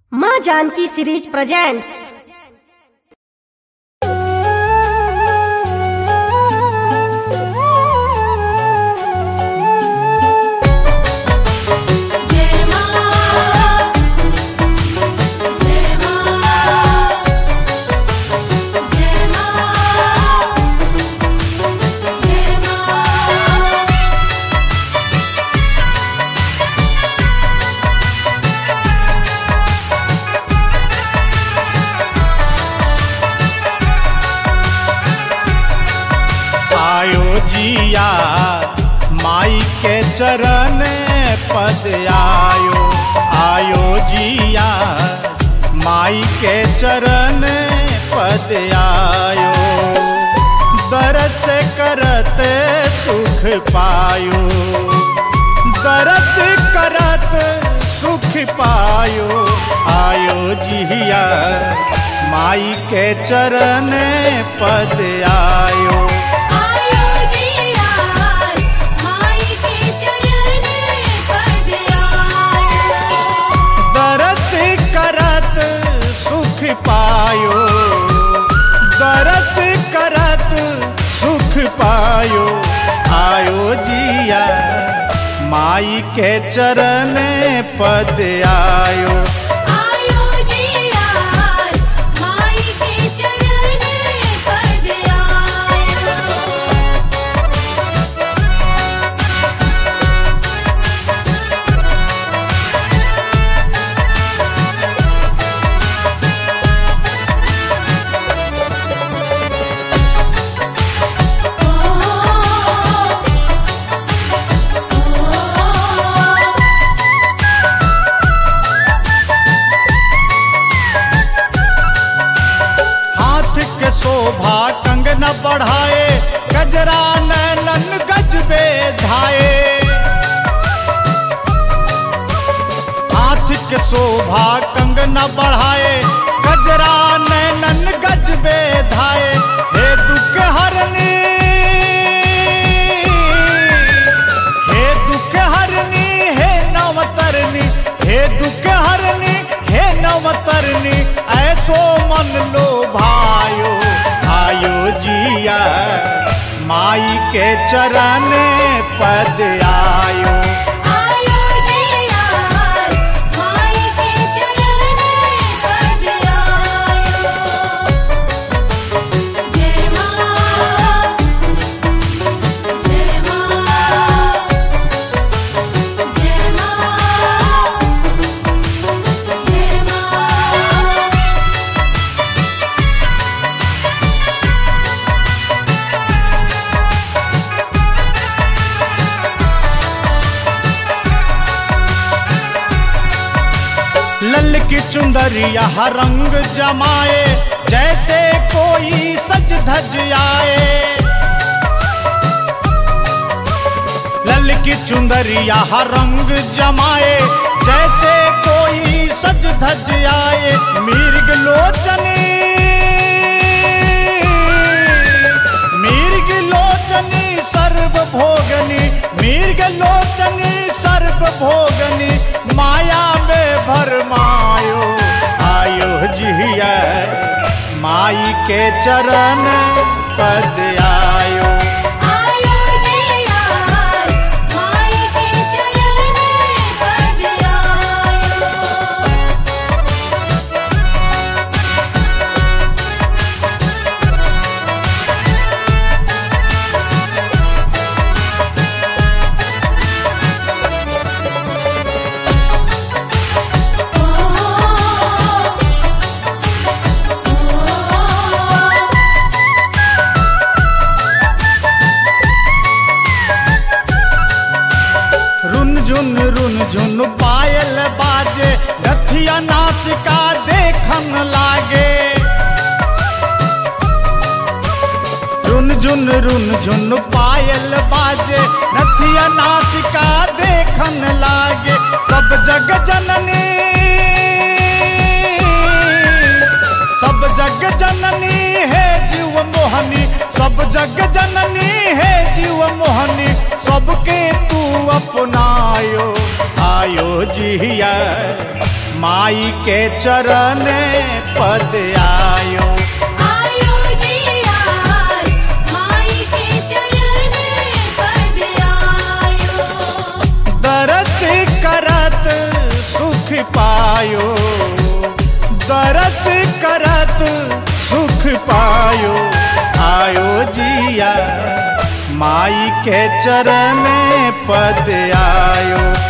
माँ Janaki series presents जय मां जय मां जय मां जय मां आयो जिया माई के चरण पद आयो आयो जिया माई के चरण पद आयो दरस करत सुख पायो दरस करत सुख पायो आयो जिया माई के चरण पद आयो आयो जिया माई के चरण पद आयो दरस करत सुख पायो दरस करत सुख पायो आयो जिया माई के चरण पद आयो आयो जिया माई के चरण पद आयो हाथ के शोभा कंगन बढ़ाए गजरा नैनन गजबे धाए हाथ के शोभा कंगन बढ़ाए गजरा नैनन गजबे धाए हे दुख हरनी हे दुख हरनी हे नवतरनी हे दुख हरनी हे नवतरनी ऐसो मन लो भायो आयो जिया माई के चरण पद आयो आयो जिया माई के चरण पद आयो जय मां जय मां जय मां जय मां लल की चुंदरिया रंग जमाए जैसे कोई सज धज आए लल की चुंदरिया रंग जमाए जैसे कोई सज धज आए मिर्ग लोचनी मिर्ग लोचनी सर्व भोगनी मिर्ग लोचनी सर्व भोगनी माया में भरमायो आयो जिया माई के चरण पद आयो आयो जिया माई के चरण पद आयो रुन झुन रुन झुन पायल बाजे रथिया नाचिका देखन लागे रुन झुन रुन झुन पायल बाजे रथिया नाचिका देखन लागे सब जग जननी सब जग जननी है जीव मोहनी सब जग जननी है जीव मोहनी सबके तू अपनायो आयो जिया माई के चरण पद आयो आयो जी आय माई के चरण पद आयो दरस करत सुख पायो दरस करत सुख पायो आयो जिया माई के चरण पद आयो